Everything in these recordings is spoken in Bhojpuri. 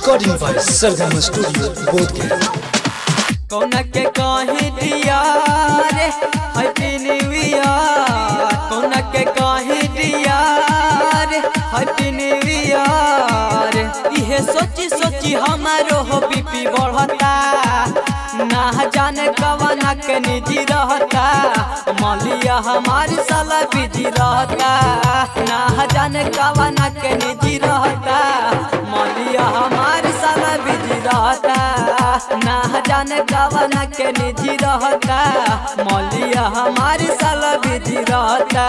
Recording by Sargama Studio, Bodhgaya. कौन के कहीं दिया रे हैप्पी न्यू ईयर कौन के कहीं दिया रे हैप्पी न्यू ईयर इहे सोची सोची हमारो हो बीपी बढ़ता ना जाने कवना के निजी रहता मलिया हमारी साला बिजी रहता ना जाने कवना के निजी रहता मलिया हमारी साला बिजी रहता ना जाने कवना के निजी रहता मलिया हमारी साला बिजी रहता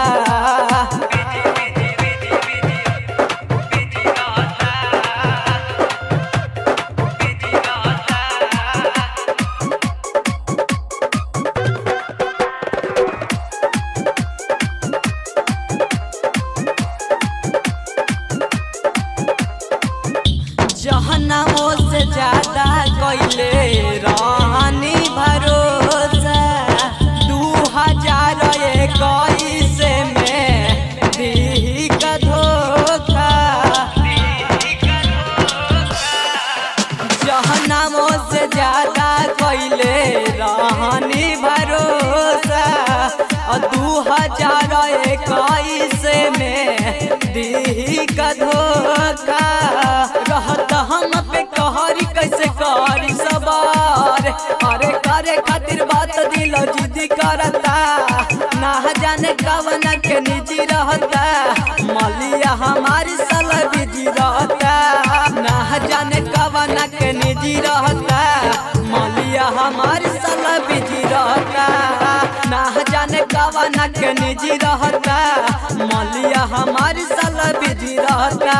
जहनामो से ज्यादा कैले रानी भरोसा दू हजार इक्कीस में दी का धोखा जहनामो से ज्यादा कैले रानी भरोसा और दू हजार इक्कीस में दी का धोखा रहत हम पे कहरी कैसे करी सवार अरे करे खातिर बात दिल जिद्दी करता ना जाने कवना के निजी रहता मलिया हमारी सल बिजी रहता ना जाने कवना के निजी रहता मलिया हमारी सल बिजी रहता ना जाने कवना के निजी रहता मलिया हमारी सल बिजी रहता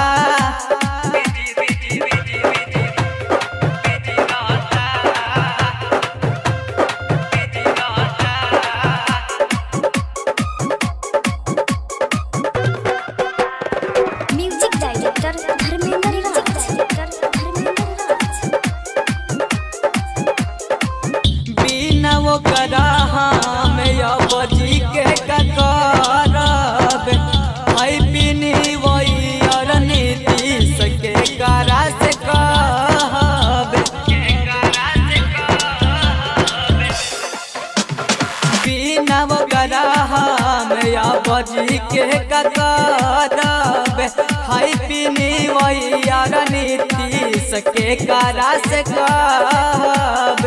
म्यूजिक डायरेक्टर धर्मेंद्र राज धर्मेंद्र राज बिना वो करा में अब जी के करब आई बिनी वही और नीतीश के करा से कहब बिना वो करा में अब जी के करब हाई बिनी वही और नीतीश के करा से कहब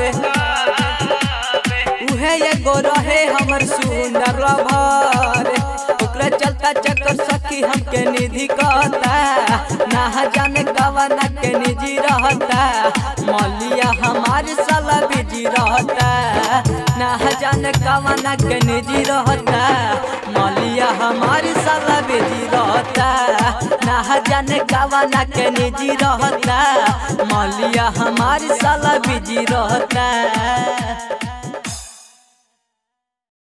उहे एगो रहे हमर सुंदर लभर ओकरा चलता चक्कर सखी हमके निधि कहता ना जाने कवना के निजी रहता मलिया हमारे साला बिजी रहता ना जाने कवना के निजी रहता मलिया हमारे साला बिजी रहता ना जाने कवना के निजी रहता मलिया हमारे साला बिजी रहता